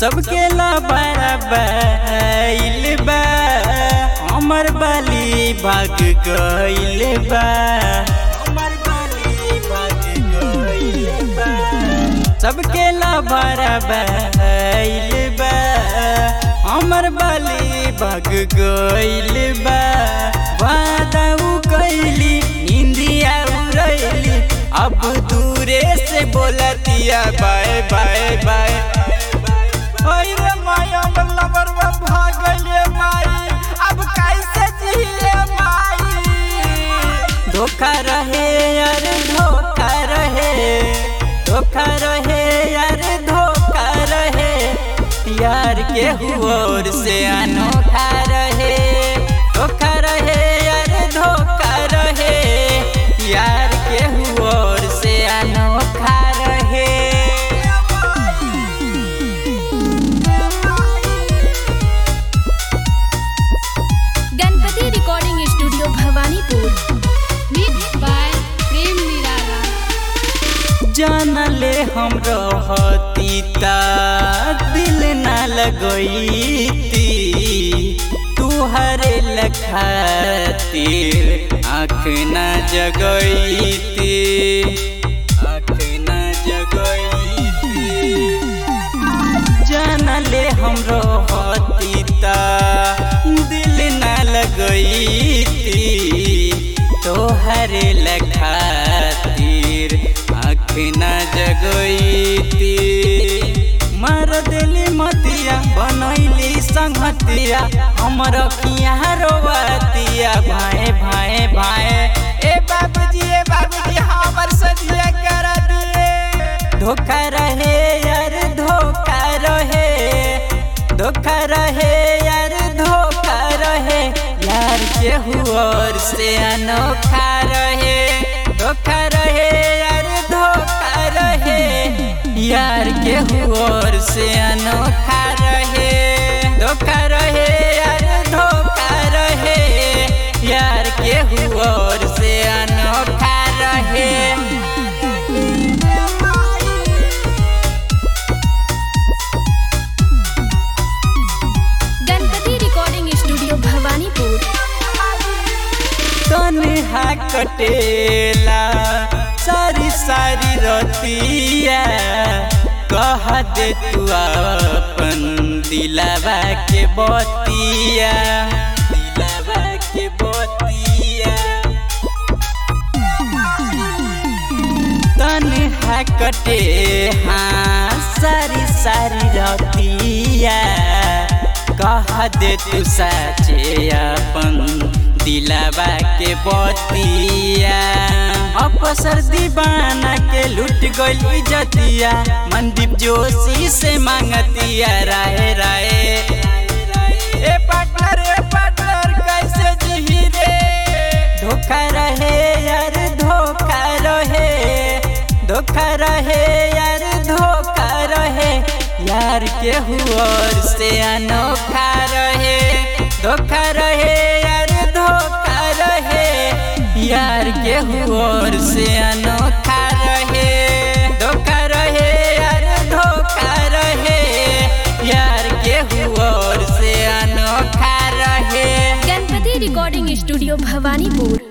सबके ला बराबर बा हमर बाली भाग गइल बा हमर बाली भाग गइल बा सबके ला बराबर बा हमर बाली भाग गइल बा वादा उ कैली निंदिया उड़ैली अब दूरे से बोलतिया बाय बाय बाय ओए रे माई हमर लवरवा भाग गइले माई अब कैसे जिए माई धोखा रहे यार धोखा रहे धोखा रहे यार धोखा रहे यार के हुओर से अनोखा रहे धोखा रहे यार धोखा रहे यार के हुओर से अनोखा रहे Ganpati recording studio Bhawanipur mix by Prem Nirala जानले हम रहती ता दिल न लगईती तुहरे लखातिर आँख न जगईती आँख न जगईती जानले हम रहती ता दिल न लगईती तोहरे लखातिर आँख न जगईती मर दिली मतिया बनैली संगतिया हमर किया रोवतिया भाए भाए भाए ए बाबूजी ए बाबूजी हमर सदिया कर दिए धोखा रहे यार धोखा रहे धोखा रहे यार धोखा रहे यार के हुआर से अनोखा रहे धोखा रहे यार धोखा रहे यार के हुआर से अनोखा रहे धोखा रहे यार धोखा रहे यार के हुआर से अनोखा रहे गणपति रिकॉर्डिंग स्टूडियो भवानीपुर तनहा कटेला सारी सारी रतिया कह दे तू अपन दिलावा के बतिया दिलावा के बतिया तनहा कटे हाँ सारी सारी रतिया कह दे तू साचे अपन दिलावा के बतिया अवसर दीवाना के लूट गइल इज्जतिया मनदीप जोशी से मांगतिया राय राय ए पार्टनर ए पार्टनर कैसे जी रे धोखा रहे यार धोखा रहे धोखा रहे यार धोखा रहे यार के हुआर से अनोखा रहे धोखा रहे यार धोखा रहे यार के हुआर से अनोखा रहे धोखा रहे यार धोखा रहे यार के हुआर से अनोखा रहे गणपति रिकॉर्डिंग स्टूडियो भवानीपुर